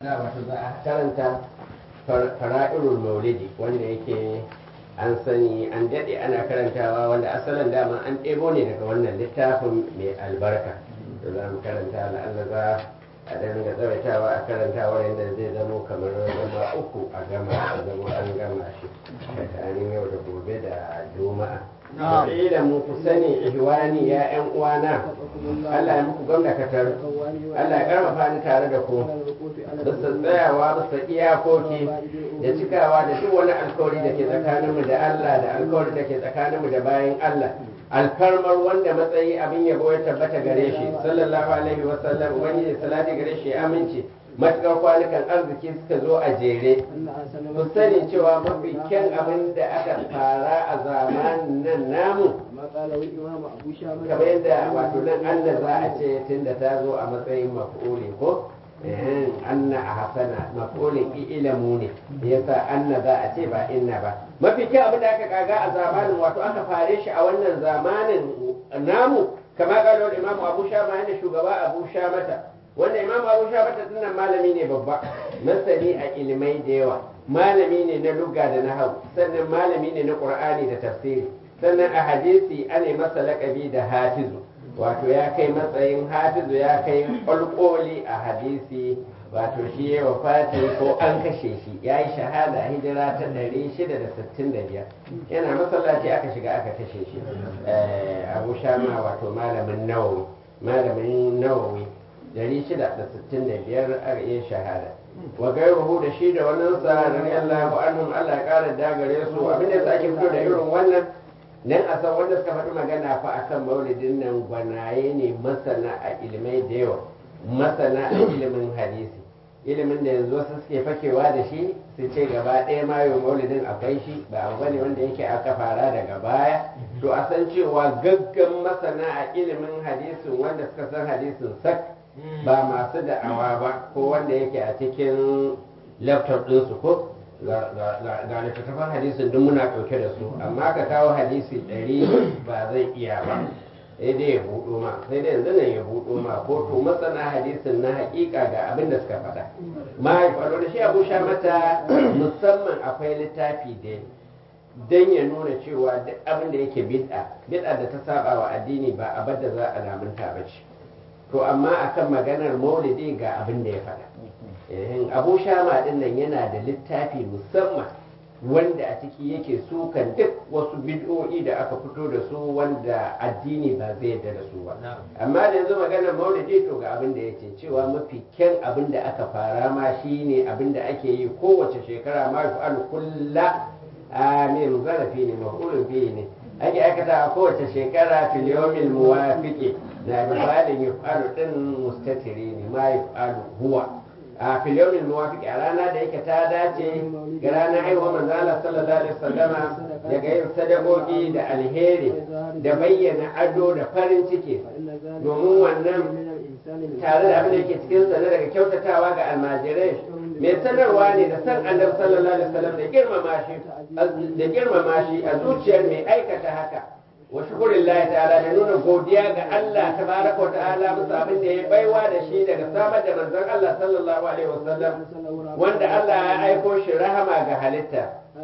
wato za a karanta fara'irul maulidi wanda yake an sani an daɗe ana karantawa wanda asalin dama an ɗebo ne daga wannan littafin mai albarka da za mu karanta la'alla za a ɗan ga tsawaitawa a karantawa yadda zai zamo kamar zama uku a gama a zama an gama shi tsakanin yau da gobe da juma'a da mu ku sani ihwani ya yan uwana Allah ya muku gwamnakatar Allah ya karfafa ni tare da ku bisa tsayawa bisa iyakoki da cikawa da duk wani alkawari da ke tsakaninmu da Allah da alkawari da ke tsakaninmu da bayan Allah alfarmar wanda matsayi abin yabo ya tabbata gare shi sallallahu alaihi wa sallam ubangiji salati gare shi aminci matuƙar kwanukan arziki suka zo a jere ku sani cewa mafi kyan abin da aka fara a zamanin nan namu kamar yadda wato nan Allah za a ce tun da ta zo a matsayin maf'uli ko anna a hasana maf'ulin ilamu ne yasa anna za a ce ba inna ba mafi kyan abin da aka kaga a zamanin wato aka fare shi a wannan zamanin namu kamar kalon imamu abu shama yana shugaba abu shamata wanda imam abu shabata dinnan malami ne babba masani a ilimai da yawa malami ne na lugga da na hau sannan malami ne na qur'ani da tafsiri sannan a hadisi ana masa laƙabi da hafizu wato ya kai matsayin hafizu ya kai ƙwalƙoli a hadisi wato shi ya wafati ko an kashe shi ya yi shahada a hijira ta 665 yana masallaci aka shiga aka kashe shi abu shama wato malamin nawawi malamin nawawi 665 a yin shahada wa gairuhu da shi da wannan sa radiyallahu anhum Allah ya kara dagare su abin da ake fito da irin wannan nan a san wanda suka faɗi magana fa akan maulidin nan gwanaye ne masana a ilimai da yawa masana a ilimin hadisi ilimin da yanzu wasu suke fakewa da shi su ce gaba ɗaya ma yau maulidin akwai shi ba abu bane wanda yake aka fara daga baya to a san cewa gaggan masana a ilimin hadisin wanda suka san hadisin sak ba masu da'awa ba ko wanda yake a cikin laptop ɗinsu ko ga littattafan hadisin duk muna ɗauke da su amma ka kawo hadisi ɗari ba zai iya ba sai dai ya buɗo ma sai dai yanzu nan ya buɗo ma ko to masana hadisin na haƙiƙa ga abin da suka faɗa ma faɗo da shi abu sha mata musamman akwai littafi da dan ya nuna cewa duk abin da yake bid'a bid'a da ta saba wa addini ba abin da za a lamunta ba ce to amma akan maganar maulidi ga abin da ya faɗa abu shama din nan yana da littafi musamman wanda a ciki yake sukan duk wasu bid'o'i da aka fito da su wanda addini ba zai yarda da su ba amma da yanzu maganar maulidi to ga abin da yake cewa mafi kyan abin da aka fara ma shine abin da ake yi kowace shekara ma yu'alu kulla amin zarafi ne maf'ulun fihi ne ake aikata a kowace shekara fil yawmil muwafiqi na misalin yuf'alu din mustatiri ne ma yuf'alu huwa a fil yawmil muwafiqi a rana da yake ta dace ga ranar haihuwar manzo Allah sallallahu alaihi wasallama daga yin sadakoki da alheri da bayyana ado da farin ciki domin wannan tare da abin da yake cikin sa daga kyautatawa ga almajirai mai sanarwa ne da san annabi sallallahu alaihi wasallam da girmama shi da girmama shi a zuciyar mai aikata haka wa shukurillahi ta'ala da nuna godiya ga Allah tabaraka wa ta'ala musu abin da ya baiwa da shi daga samar da manzon Allah sallallahu alaihi wasallam wanda Allah ya aiko shi rahama ga halitta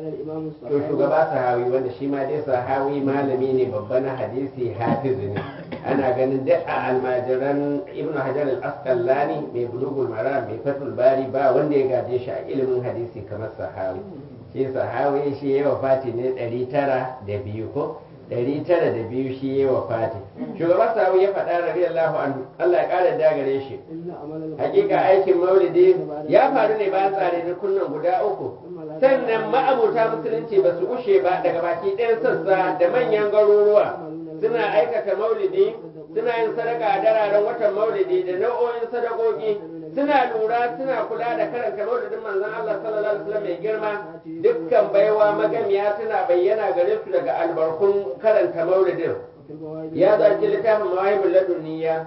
to shugaba sahawi wanda shi ma dai sahawi malami ne babba na hadisi hafizu ne ana ganin duk a almajiran ibnu hajar al-asqalani mai bulugul maram mai fatul bari ba wanda ya gaje shi a ilimin hadisi kamar sahawi shi sahawi shi ya wafati ne ɗari tara da biyu ko ɗari tara da biyu shi ya wafati shugaban sahawi ya faɗa radiyallahu anhu Allah ya ƙara dagare shi hakika aikin maulidi ya faru ne bayan tsare da kunnan guda uku sannan ma'abuta musulunci ba su gushe ba daga baki ɗayan sassa da manyan garuruwa suna aikata maulidi suna yin sadaka a dararen watan maulidi da nau'o'in sadakoki suna lura suna kula da karanta maulidin manzon Allah sallallahu alaihi wasallam mai girma dukkan baiwa magamiya tana bayyana gare su daga albarkun karanta maulidin ya zaki littafin mawahibul ladunniya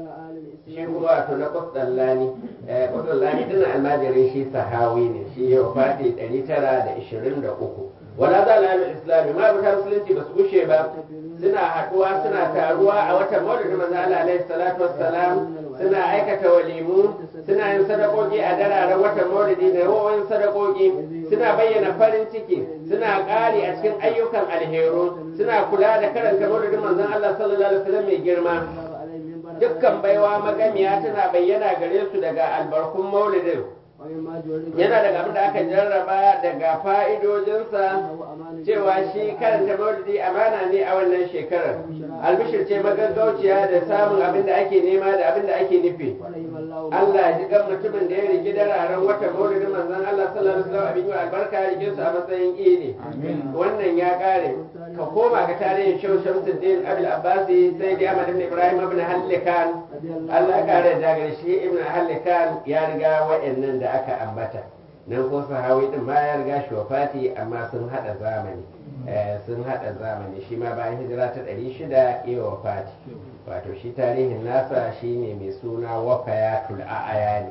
shi kuma wato na kwasdallani kwasdallani tana almajirin shi sahawi ne shi ya wafati 923 wala za la islami ma buta musulunci ba su gushe ba suna haɗuwa suna taruwa a watan maulidin manzo Allah alaihi salatu wassalam suna aikata walimu suna yin sadakoki a dararen watan maulidi da yawan sadakoki suna bayyana farin ciki suna ƙari a cikin ayyukan alheru suna kula da karanta maulidin manzon Allah sallallahu alaihi wasallam mai girma dukkan baiwa magamiya tana bayyana gare su daga albarkun maulidin yana daga abin da aka jarraba daga fa'idojinsa cewa shi karanta maulidi amana ne a wannan shekarar albishir ce magaggauciya da samun abin da ake nema da abin da ake nufi Allah ya ji gan mutumin da ya rigi dararen watan maulidin manzon Allah sallallahu alaihi wasallam abin yi albarka ya rike su a matsayin idi wannan ya kare ka koma ga tarihin Shehu Shamsuddin Abdul Abbasi sai da Ahmad ibn Ibrahim ibn Hallikan Allah ya kare da gare shi ibn Hallikan ya riga wa'annan da aka ambata nan ko sahawi din ma ya riga shi wafati amma sun hada zamani sun hada zamani shi ma bayan hijira ta 600 ya wafati wato shi tarihin nasa shine mai suna wafayatul a'ayani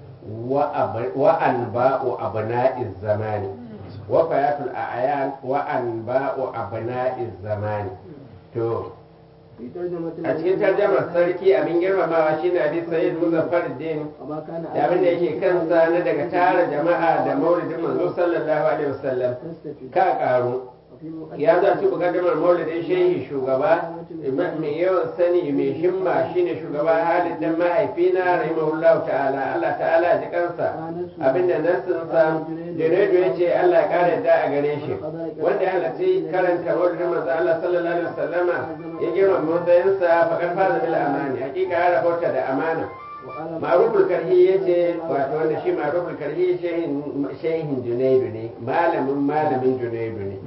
wa anba'u abna'iz zamani wafayatul a'yan wa anba'u abna'iz zamani to a cikin tarjamar sarki abin girmamawa shine abi sayyid muzaffar din da abin da yake kansa na daga tara jama'a da maulidin manzo sallallahu alaihi wasallam ka karu ya zarci mukaddamar maulidin shehi shugaba mai yawan sani mai himma shine shugaba halin dan mahaifina rahimahullahu ta'ala Allah ta'ala ji kansa abinda nassinsa Junaidu ya ce Allah ya kare da a gare shi wanda ya halarci karanta maulidin manzo Allah sallallahu alaihi wasallama ya girma matsayinsa fakar faza bil amani hakika ya rabauta da amana ma'ruful karhi yace wato wanda shi ma'ruful karhi shehin Junaidu ne malamin malamin Junaidu ne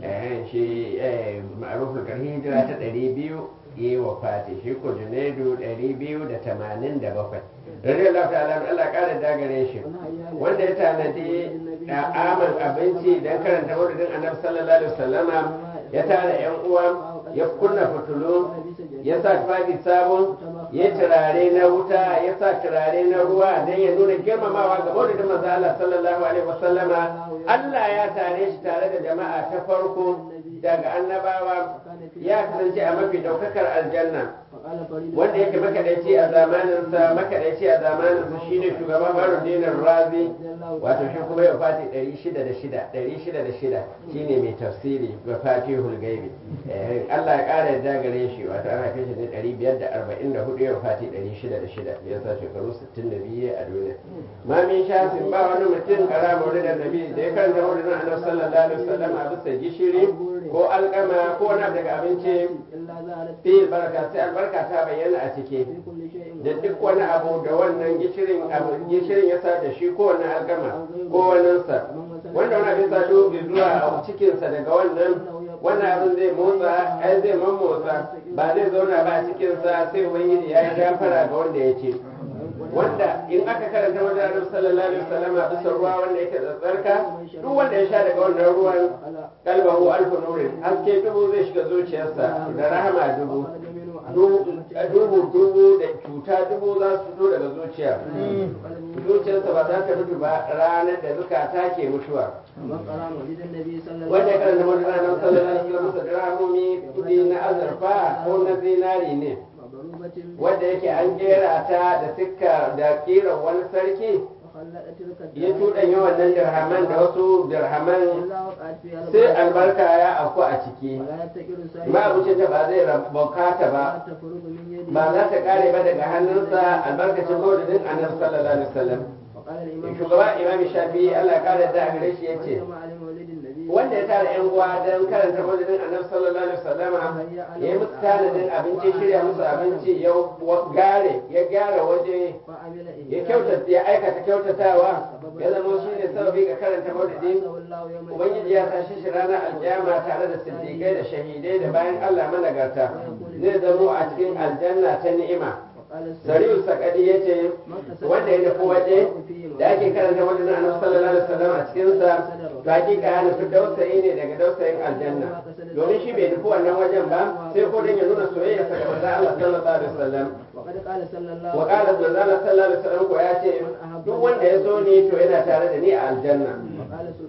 shi ma'arufin karhi hijira ta ɗari biyu yi wa fati shi ko junaidu ɗari biyu da tamanin da bakwai radiyallahu ta'ala Allah ƙara dagare shi wanda ya tanadi aman abinci don karanta maulidin annabi sallallahu alaihi wasallama ya tara yan uwa ya kunna fitulu ya sa tufafi sabon ya turare na wuta ya sa turare na ruwa don ya nuna girmamawa ga maulidin manzo Allah sallallahu alaihi wasallama Allah ya tare shi tare da jama'a ta farko daga annabawa ya kasance a mafi daukakar aljanna wanda yake makadaici a zamaninsa makadaici a zamaninsa shine shugaban Faruddin Razi wato shi kuma ya fati 606 606 shine mai tafsiri ga Fatihul Gaibi Allah ya kara yadda gare shi wato an haife shi ne 544 ya fati 606 ya sa shekaru 62 a duniya ma min shafin ba wani mutum kara maulidin nabi da ya karanta maulidin annabi sallallahu alaihi wasallam a bisa gishiri ko alkama ko wani daga abinci fi baraka sai albarka ta bayyana a ciki da duk wani abu da wannan gishirin gishirin ya sa da shi ko wani alkama ko waninsa wanda wani abin sa dubi zuwa a cikinsa daga wannan wannan abin zai motsa ai zai mammotsa ba zai zauna ba a cikinsa sai ubangiji ya yi gafara ga wanda ya ce wanda in aka karanta wajen annabi sallallahu alaihi wasallam bisa ruwa wanda yake tsatsarka duk wanda ya sha daga wannan ruwan kalbahu alfu nurin haske dubu zai shiga zuciyarsa da rahama dubu dubu dubu da cuta dubu za su fito daga zuciya zuciyarsa ba za ta mutu ba ranar da zukata ke mutuwa wanda ya karanta wajen annabi sallallahu alaihi wasallam bisa dirhamomi kudi na azurfa ko na zinari ne wadda yake an kera ta da sikka da kiran wani sarki ya cuɗanya wannan dirhaman da wasu dirhaman sai albarka ya afku a ciki ma abincin ta ba zai bukata ba ba za ta kare ba daga hannunsa albarkacin maulidin annabi sallallahu alaihi wasallam shugaba imam shafi Allah kare da gare shi yace wanda ya tara yan uwa don karanta maulidin annabi sallallahu alaihi wasallam ya yi musu tanadin abinci shirya musu abinci ya gare ya gyara waje ya kyautata ya aikata kyautatawa ya zama shi ne sababi ga karanta maulidin ubangiji ya tashi shi ranar alkiyama tare da siddiqai da shahidai da bayan Allah managarta zai zamo a cikin aljanna ta ni'ima Sariyu Sakadi ya ce wanda ya nufi waje da ake karanta wajen annabi sallallahu alaihi wasallam a cikin sa to hakika ya nufi dausayi ne daga dausayin aljanna domin shi bai nufi wannan wajen ba sai ko dan ya nuna soyayya sa ga manzon Allah sallallahu alaihi wasallam wa qala sallallahu alaihi wasallam ko ya ce duk wanda ya so ni to yana tare da ni a aljanna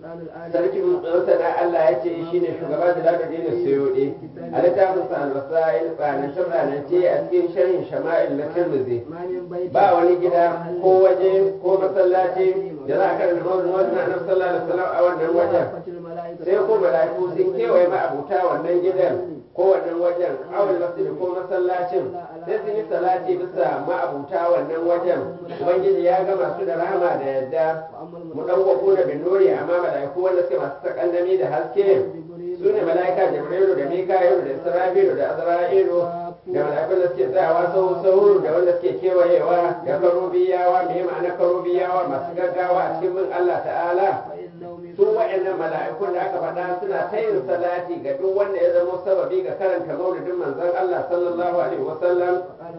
sarkin masana Allah ya ce shi ne shugaban da zaɗa dina suyuɗi a littafin sa alwasail tsanance tsanance a cikin sharhin shama'il na tirmidhi ba wani gida ko waje ko masallaci da za a karanta mawazin wajen annabi sallallahu alaihi wasallam a wannan wajen sai ko mala'iku sun kewaye ma'abuta wannan gidan ko wannan wajen awal masjid ko masallacin sai sun yi salati bisa ma'abuta wannan wajen ubangiji ya gama su da rahama da yadda mu ɗauko da binuri amma mala'iku wanda suke masu sakandami da haske su ne mala'ika jibrilu da mika'ilu da isra'ilu da azra'ilu da mala'ikun da suke tsayawa sau sau da wanda suke kewayewa da karubiyawa me ma'ana karubiyawa masu gaggawa a cikin bin Allah ta'ala su wa'annan mala'ikun da aka faɗa suna ta yin salati ga duk wanda ya zama sababi ga karanta maulidin manzon Allah sallallahu alaihi wasallam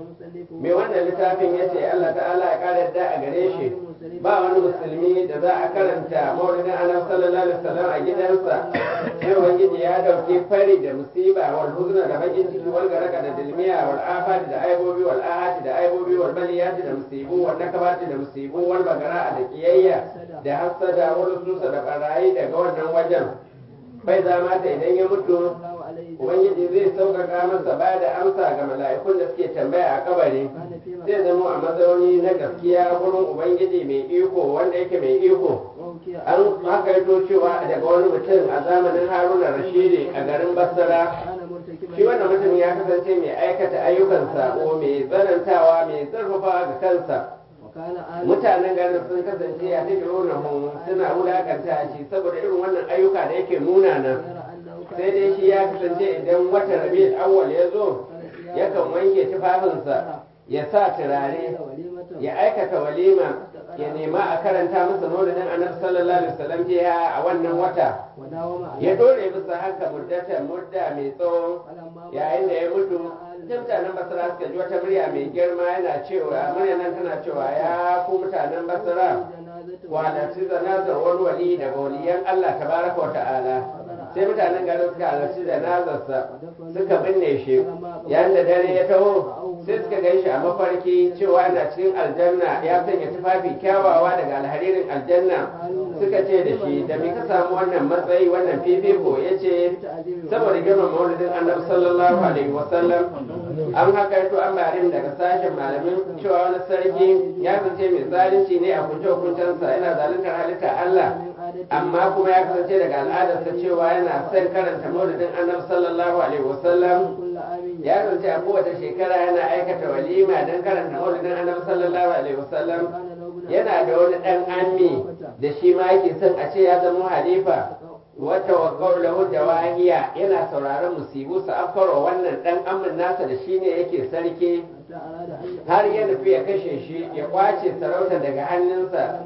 mai wannan littafin ya ce Allah ta'ala ya ƙara yadda a gare shi ba wani musulmi da za a karanta maulidin annabi sallallahu alaihi wasallam a gidansa sai ubangiji ya dauke fari da musiba wal huzna da bakin ciki wal garaka da dilmiya wal afati da aibobi wal ahati da aibobi wal baliyati da musibu wal nakabati da musibu wal bagara da kiyayya da hasada wal susa da barayi daga wannan wajen bai zama ta idan ya mutu ubangiji zai sauƙaƙa masa ba da amsa ga mala'ikun da suke tambaya a kabari zai zama a mazauni na gaskiya wurin ubangiji mai iko wanda yake mai iko an hakaito cewa daga wani mutum a zamanin haruna rashidi a garin basra shi wannan mutum ya kasance mai aikata ayyukan sako mai tsanantawa mai zarfafa ga kansa mutanen garin sun kasance a cikin suna wulakanta shi saboda irin wannan ayyuka da yake munana sai dai shi ya kasance idan wata rabi awwal ya zo yakan wanke tufafinsa ya sa turare ya aikata walima ya nema a karanta masa maulidin annabi sallallahu alaihi wasallam jiya a wannan wata ya dore bisa haka muddata mudda mai tsawo yayin da ya mutu mutanen basra suka ji wata murya mai girma yana cewa murya nan tana cewa ya ku mutanen basra halarci zanazar wani wali daga waliyan Allah tabaraka wa ta'ala sai mutanen garin suka halarci zanazarsa suka binne shi yayin da dare ya taho sai suka gan shi a mafarki cewa yana cikin aljanna ya sanya tufafi kyawawa daga alharirin aljanna suka ce da shi da me ka samu wannan matsayi wannan fifiko ya ce saboda girman maulidin annabi sallallahu alaihi wasallam an haka yato an barin daga sashen malamin cewa wani sarki ya kasance mai zalunci ne a kunce hukuncensa yana zaluntar halitta Allah amma kuma ya kasance daga al'adarsa cewa yana son karanta maulidin annabi sallallahu alaihi wasallam ya kasance a kowace shekara yana aikata walima don karanta maulidin annabi sallallahu alaihi wasallam yana da wani dan ammi da shi ma yake son a ce ya zama halifa wata wakar lahu da wahiya yana sauraron musibu su afkarwa wannan dan amin nasa da shi ne yake sarki har ya nufi ya kashe shi ya kwace sarauta daga hannunsa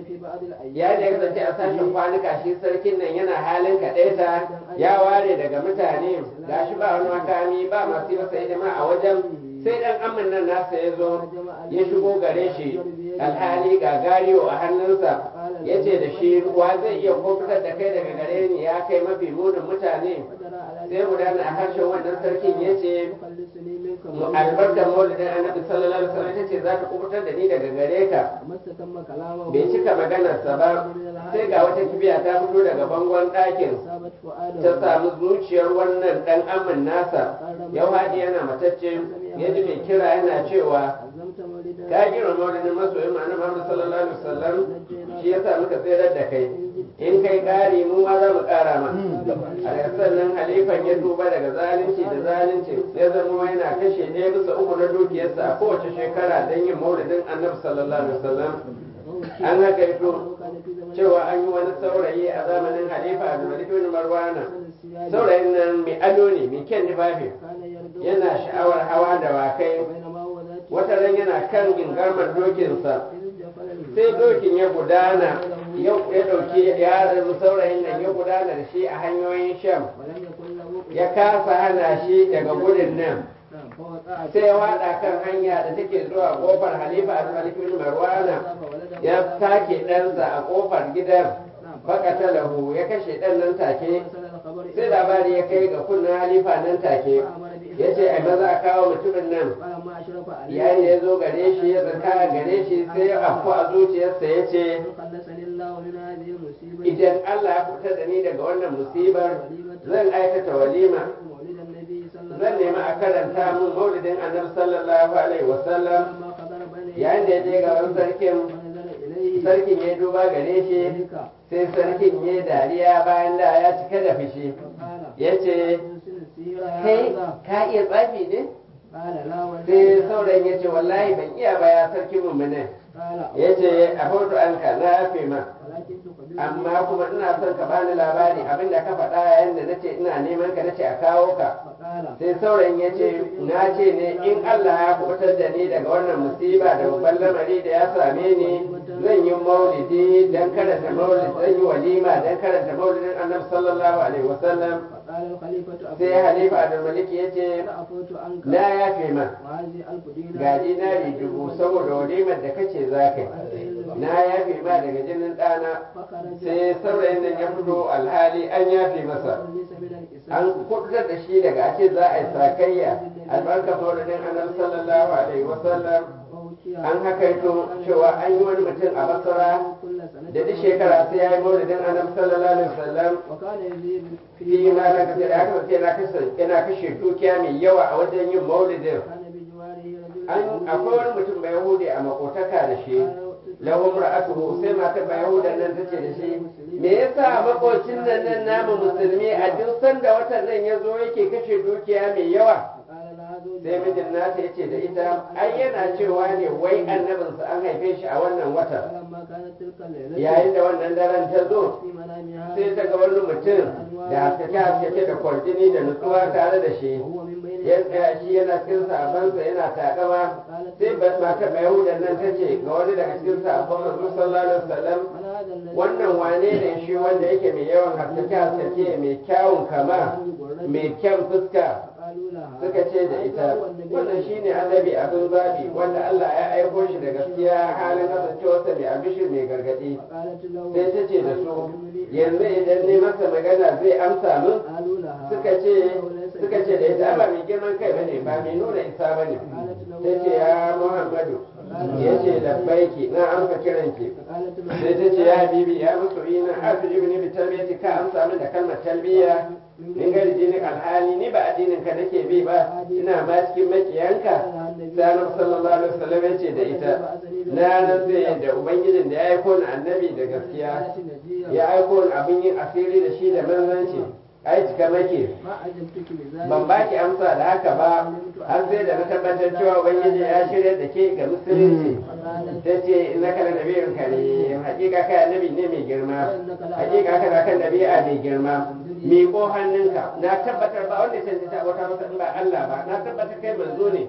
ya da ya kasance a sashen kwanuka shi sarkin nan yana halin kaɗaita ya ware daga mutane gashi ba wani makami ba masu yi masa hidima a wajen sai dan amin nan nasa ya zo ya shigo gare shi alhali ga gariyo a hannunsa ya ce da shi wa zai iya kofitar da kai daga gare ni ya kai mafi munin mutane sai gudana a harshen wannan sarkin ya ce albarkar maulidin annabi sallallahu alaihi wasallam ita ce za ta kubutar da ni daga gare ka bai cika maganarsa ba sai ga wata kibiya ta fito daga bangon ɗakin ta samu zuciyar wannan ɗan amin nasa yau haɗi yana matacce ya ji mai kira yana cewa ka kira maulidin masoyin ma'ana Muhammad sallallahu alaihi wasallam shi yasa muka tsere da kai in kai ƙari mu ma za mu ƙara ma a daga sannan halifan ya tuba daga zalunci da zalunci ya zama yana kashe ɗaya bisa uku na dukiyarsa a kowace shekara don yin maulidin annabi sallallahu alaihi wasallam an haka ito cewa an yi wani saurayi a zamanin halifa a zumari bin marwana saurayin nan mai ado ne mai kyan tufafi yana sha'awar hawa da wakai wata ran yana kan gingarman dokinsa sai dokin ya gudana ya ɗauki yaron saurayin nan ya gudana da shi a hanyoyin sham ya kasa hana shi daga gudun nan sai ya wada kan hanya da take zuwa kofar halifa a malikin marwana ya take ɗansa a kofar gidan fakata lahu ya kashe ɗan nan take sai labari ya kai ga kunnen halifa nan take ya ce a maza a kawo mutumin nan yayin da ya zo gare shi ya tsaka gare shi sai ya afku a zuciyarsa ya ce الله من هذه المصيبة idan Allah ya fitar da ni daga wannan musibar zan aikata walima مولد النبي صلى الله zan nemi a karanta mun maulidin annabi sallallahu alaihi wasallam لما خطر بين yayin da ya je gaban sarkin ونزل إليه sarkin ya duba gare shi ذلك sai sarkin ya dariya bayan da ya cika da fushi فقال ya ce أرسل السيرة يا kai هذا ka iya tsafi ne قال لا sai والله saurayin ya ce wallahi ban iya ba ya sarki mummune قال ya ce a hoto an ka na yafe ma ولكن تخبرني amma kuma ina son ka bani labari abinda ka faɗa yayin da nace ina neman ka nace a kawo ka فقال sai saurayin ya ce na ce ne in Allah ya kubutar da ni daga wannan musiba da babban lamari da ya same ni zan yi maulidi dan karanta maulidi zan yi walima dan karanta maulidin annabi sallallahu alaihi wasallam فقال الخليفة أبو sai halifa abdul malik ya ce أنا عفوت عنك na yafe ma وهذه ألف دينار ga dinari dubu saboda walimar da kace za ka yi na yafe ma daga jinin ɗana فخرج sai saurayin nan ya fito alhali an yafe masa وليس من الإسلام an kudutar da shi daga ake za a yi sakayya albarka maulidin annabi sallallahu alaihi wasallam ووكي an hakaito cewa an yi wani mutum a basra كل سنة da duk shekara sai ya yi maulidin annabi sallallahu alaihi wasallam وكان يزيد fi ma na kashe da aka ce yana kashe yana kashe dukiya mai yawa a wajen yin maulidin كان بجواره رجل an akwai wani mutum bai yahudi a makotaka da shi lahum ra'atuhu sai matar bai yahudan nan tace da shi me yasa makocin nan nan namu musulmi a duk sanda watan nan ya zo yake kashe dukiya mai yawa فقال لها زوجها sai mijin nata ya ce da ita ai yana cewa ne wai annabinsa an haife shi a wannan watan فلما كانت تلك الليلة yayin da wannan daren ta zo في منامها sai ta ga wani mutum da haskake haskake da kwarjini da nutsuwa tare da shi وهو من بين ya tsaya shi yana cikin sabansa yana takama sai ba mata mai yahudan nan ta ce ga wani daga cikin sabon manzo sallallahu alaihi wasallam من هذا الذي wannan wane ne shi wanda yake mai yawan haskake haskake mai kyawun kama mai kyan fuska قالوا لها suka ce da ita wannan shine annabi abin zabi wanda Allah ya aiko shi da gaskiya halin kasancewarsa mai albishir mai gargadi فقالت له sai ta ce da su yanzu idan ne masa magana zai amsa min قالوا لها suka ce suka ce da ita ba mai girman kai bane ba mai nuna isa bane ta ce ya Muhammadu ya ce labbaiki na amsa kiranki فقالت له sai ta ce ya habibi ya masoyi na arzuji ne bi tarbiyati ka amsa min da kalmar talbiya in ga dinin alhali ni ba addinin ka nake bi ba ina ma cikin makiyanka sai annabi sallallahu alaihi wasallam ya ce da ita na rantse da ubangijin da ya aiko ni annabi da gaskiya ya aiko ni abin yin asiri da shi da manzanci ai cika make ما أجبتك بذلك ban baki amsa da haka ba har sai da na tabbatar cewa ubangiji ya shirya da ke ga musulunci ta ce na kana nabiyun kare hakika kai annabi ne mai girma hakika kana kan dabi'a mai girma miƙo hannunka na tabbatar ba wanda canji ta wata masa in ba Allah ba na tabbatar kai manzo ne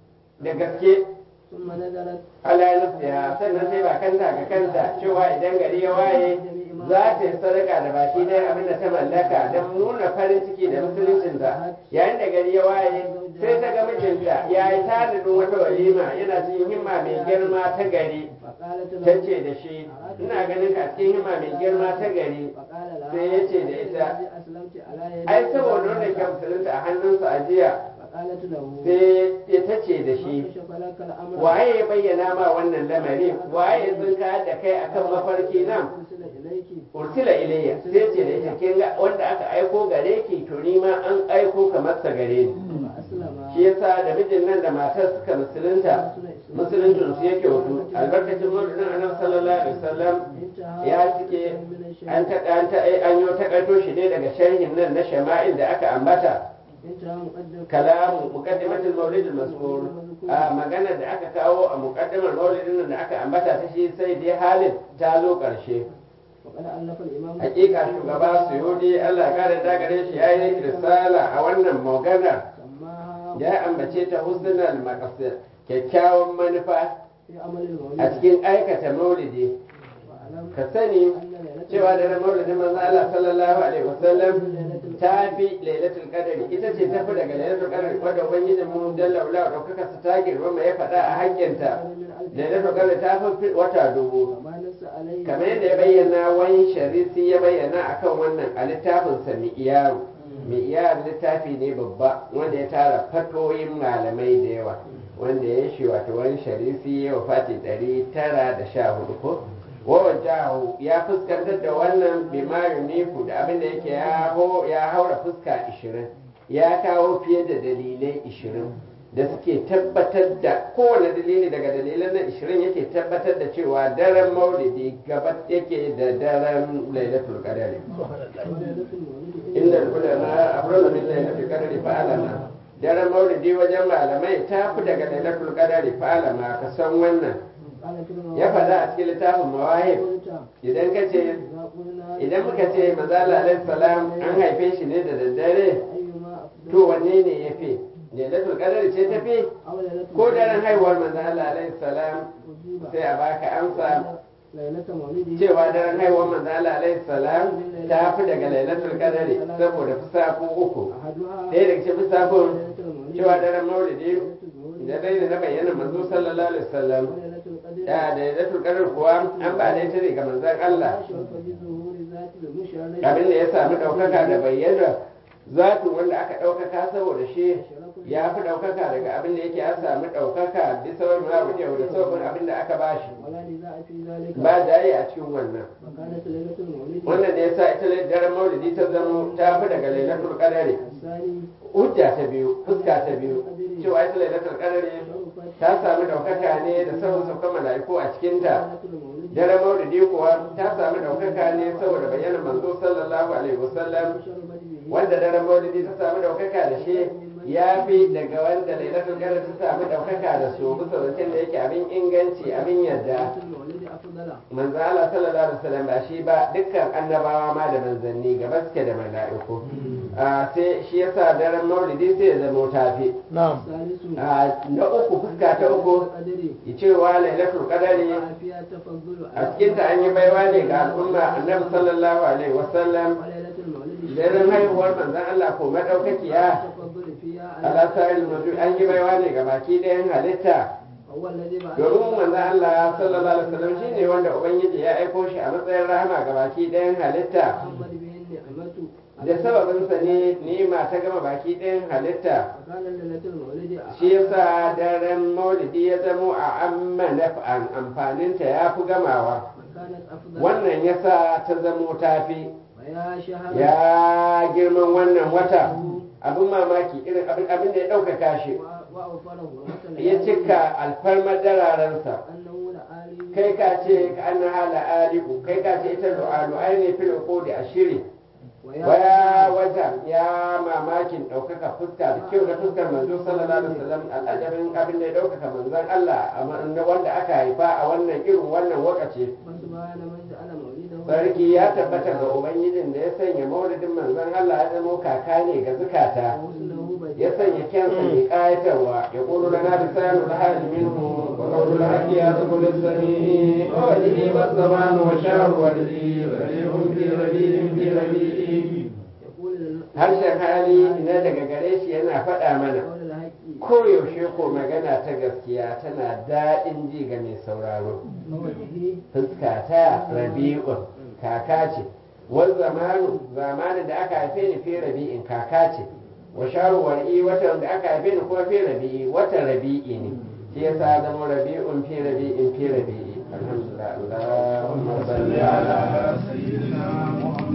da gaske ثم نزلت Allah ya nasiha sannan sai ba kanta ga kanta cewa idan gari ya waye za ta yi sadaka da baki ɗaya abin da ta mallaka don nuna farin ciki da musuluncinta yayin da gari ya waye sai ta ga mijinta ya yi tanadin wata walima yana cikin himma mai girma ta gari فقالت ta له ce da shi ina ganin ka cikin himma mai girma ta gari فقال لها sai ya ce da ita الذي أسلمت على يدي ai saboda wannan ke musulunta a hannunsa a jiya فقالت له sai ta ce da shi من كشف لك الأمر waye ya bayyana ma wannan lamari waye ya tsinka da kai akan mafarki nan أرسل إليك ursila ilayya sai ce da ita kin ga wanda aka aiko gare ki to ni ma an aiko kamar sa gare ni فأسلم shi yasa da mijin nan da matar suka musulunta musuluncin su yake wato albarkacin maulidin annabi sallallahu alaihi wasallam انتهى ya cike من الشيء an ta an ta an yi takaito shi ne daga sharhin nan na shama'il da aka ambata انتهى مقدم kalamu muqaddimatul maulid al-mazkur a maganar da aka kawo a muqaddimar maulidin nan da aka ambata ta shi sai dai halin ta zo karshe وقد ألف الإمام hakika shugaba suyudi Allah ya kare da gare shi yayi risala a wannan maganar سماها ya ambace ta husnul maqasid kyakkyawan manufa في عمل المولد a cikin aikata maulidi وأعلم ka sani أن ليلة cewa da maulidin manzo Allah sallallahu alaihi wasallam ta fi lailatul qadari ita ce ta fi daga lailatul qadari wanda ubangijin mu jalla wala daukaka su ta girma ya faɗa a hakkinta lailatul qadari ta fi wata dubu وما نص عليه kamar yadda ya bayyana wani sharisi ya bayyana akan wannan a littafinsa mi'iyaru mi'iyar littafi ne babba wanda ya tara fatoyin malamai da yawa wanda ya shi wato wani sharisi ya wafati ɗari tara da sha hudu ko wawajahu ya fuskantar da wannan bima yunifu da abin da yake ya ho ya haura fuska 20 ya kawo fiye da dalilai 20 da suke tabbatar da kowane dalili daga dalilan na 20 yake tabbatar da cewa daren maulidi gaba yake da daren lailatul qadari inda ulama afrala min lailatul qadari fa alama daren maulidi wajen malamai ta fi daga lailatul qadari fa alama ka san wannan ya faɗa a cikin littafin mawahib idan ka ce idan muka ce mazala alaihi salam an haife shi ne da daddare to wanne ne ya fi lailatul qadari ce ta fi ko daren haihuwar manzo Allah alaihi salam sai a baka amsa cewa daren haihuwar manzo Allah alaihi salam ta fi daga lailatul qadari saboda fusafu uku ɗaya daga cikin fusafun cewa daren maulidi da dai da na bayyana manzo sallallahu alaihi wasallam da lailatul qadar kuwa an ba da ita ne ga manzon Allah abin da ya sami ɗaukaka da bayyana zatu wanda aka ɗaukaka saboda shi ya fi ɗaukaka daga abin da yake an sami ɗaukaka bisa wani ma yau da sauƙin abin da aka bashi ba jaye a cikin wannan wannan ne yasa ita daren maulidi ta zamo ta fi daga lailatul qadari hujja ta biyu fuska ta biyu cewa ita lailatul qadari ta sami ɗaukaka ne da sauran saukan mala'iku a cikinta daren maulidi kuwa ta sami ɗaukaka ne saboda bayyana manzo sallallahu alaihi wasallam wanda daren maulidi ta sami ɗaukaka da shi ya fi daga wanda lailatul qadr ta sami ɗaukaka da su bisa zancen da yake abin inganci abin yadda manzo Allah sallallahu alaihi wasallam ba shi ba dukkan annabawa ma da manzanni gaba suke da mala'iku sai shi yasa daren maulidi sai ya zama tafi na'am na uku fuska ta uku cewa lailatul qadari a cikin ta an yi baiwa ne ga al'umma annabi sallallahu alaihi wasallam daren haihuwar manzon Allah ko madaukakiya ala sa'il mawdu an yi baiwa ne ga baki ɗayan halitta domin manzon Allah sallallahu alaihi wasallam shine wanda ubangiji ya aiko shi a matsayin rahama ga baki ɗayan halitta da sababinsa ne ni'ima ta gama baki ɗayan halitta shi yasa daren maulidi ya zamo a amma naf'an amfaninta ya fi gamawa wannan yasa ta zamo tafi ya girman wannan wata abin mamaki irin abin da ya ɗaukaka shi ya cika alfarmar dararensa kai ka ce ka an hala aliku kai ka ce ita lu'alu'ai ne fil uqudi ashiri waya wata ya mamakin ɗaukaka fuska da kyau da fuskar manzo sallallahu alaihi wasallam al'ajabin abin da ya ɗaukaka manzon Allah wanda aka haifa a wannan irin wannan wakace sarki ya tabbata ga ubangijin da ya sanya maulidin manzon Allah ya zama kaka ne ga zukata ya sanya kyansa mai kayatarwa ya ƙulu lana lisanu da hali minhu wa qawlu al-haqi ya sabul sami wa wajhi wa zaman wa shahr wa li rabi'un fi rabi'in fi rabi'in harshen hali na daga gare shi yana faɗa mana koyaushe ko magana ta gaskiya tana daɗin ji ga mai sauraro fuska ta rabi'un kaka ce wani zamanu zamanin da aka haife ni fi rabi'in kaka ce wa sharuwari watan da aka haife ni kuma fi rabi'i watan rabi'i ne shi yasa zama rabi'un fi rabi'in fi rabi'i alhamdulillah Allahumma salli ala sayyidina